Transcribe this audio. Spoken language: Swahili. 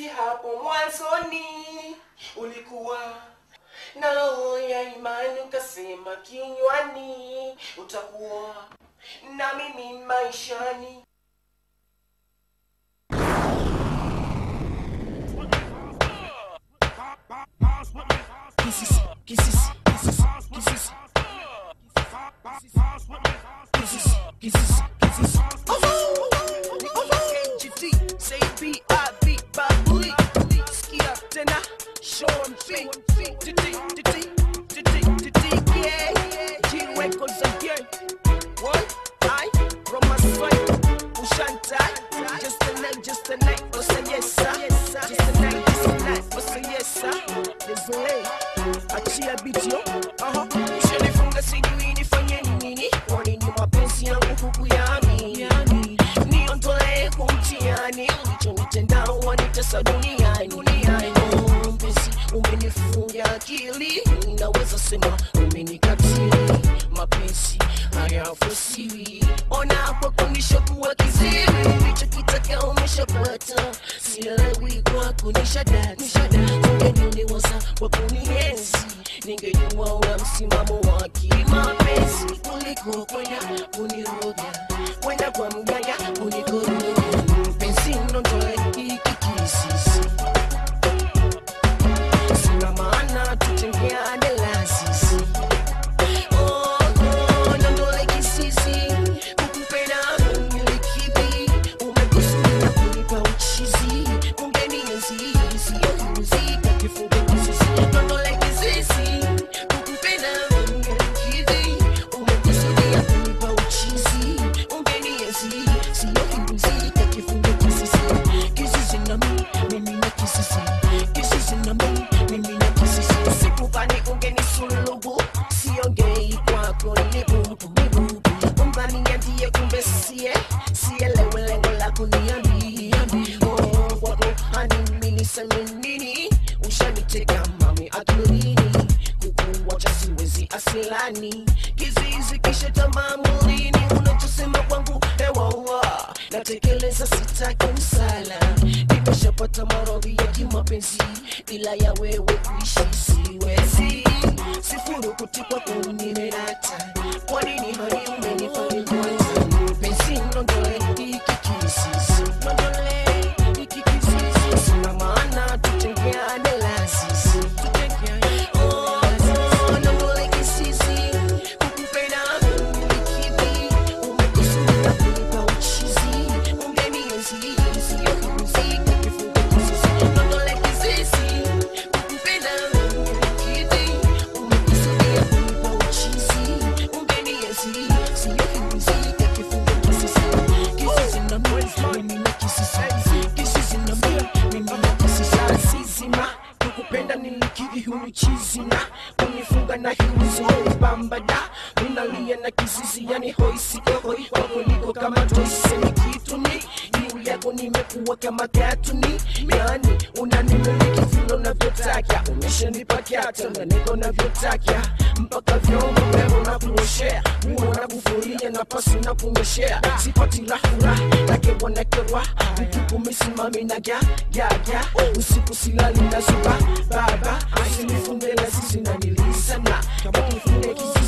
si hapo mwanzoni ulikuwa na roho ya imani ukasema kinywani utakuwa na mimi maishani Kisses, kisses, kisses, kisses. Kisses, kisses, kisses. KGT, say B.I.B. Babuli. Skia tena, show 'em feet. DD, DD, DD, DD, yeah. G records again. What? I, from my side, Ushantai. Just a night, just a night. Oh, say yes, sir. Just a night, just a night. Oh, say yes, sir. Désolé. Achia beat yo. Uh-huh. Ushanifunga sijui nifanye nini. Kwani ni mapenzi yangu kukuyani. Niondolee kumtiani. Ulichonitenda wanitesa duniani. Oh, mpenzi, umenifunga akili. Naweza sema umenikatili. Mapenzi hayafosiwi. Ona hapo kunishakuwa kiziwi. Ulichokitaka umeshapata. Sielewi kwako nishadata. Ungeniuliwaza kwa kunienzi. Ningejua una msimamo wa kimapenzi kuliko kwenda kuniroga, kwenda kwa mganga kunikoroga. Mpenzi, nondoe hiki kisisi, sina maana tutengeane la sisi. Oh, oh, nondoe kisisi, kukupenda umilikivi, umekusudia kunipa uchizi, ungenienzi, sio muziki, kifunge kisisi, nondoe kisisi, kukupenda umilikivi, umekusudia kunipa uchizi, ungenienzi, sio muziki, kifunge kisisi, kisisi na mimi, mimi na kisisi, kisisi na mimi, mimi na kisisi, sikudhani ungenisulubu, siongei kwako ni bubu, ni bubu, umdhaniambie kumbe sie, sielewe lengo la kuniambia, oh, kwako hani mimi niseme nini, ushaniteka mami akilini, kukuwacha siwezi asilani, kizizi kisha tamaa mwilini, unachosema kwangu hewaua, natekeleza sitaki msala, nimeshapata maradhi ya kimapenzi, bila ya wewe kuishi siwezi, sifuru kutikwa kunimerata, kwa nini hani umenifanya kwanza, mpenzi nondoe hiki kisisi, nondoe hiki kisisi, sina maana tutengeane la sisi, tutengeane oh, oh, nondoe kisisi, kukupenda umilikivi, umekusudia kunipa uchizi, ungenienzi, sio muziki, kifungo kisisi, nondoe kisisi, kukupenda umilikivi, umekusudia kunipa uchizi, ungenienzi, sio muziki, kifungo kisisi, kisisi na mimi, mimi na kisisi, kisisi na mimi, mimi na kisisi, asizima, kukupenda nilikiri hunichizina, kunifunga na hiuzi hoi bambada, minalia na kisisi yani hoi sio hoi, kwako niko kama toise ni kitu ni juu yako nimekuwa kama katuni, yani unanimiliki vile unavyotaka, umeshanipa kyata na niko navyotaka, mpaka vyombo leo na kuoshea, nguo na kufulia na pasi na kunyoshea, sipati lahura lake wanakewa, ukiku misimami na gya gya gya, usiku silali na zuba baba, usinifunge na sisi na nilisana, kama kifunge kisi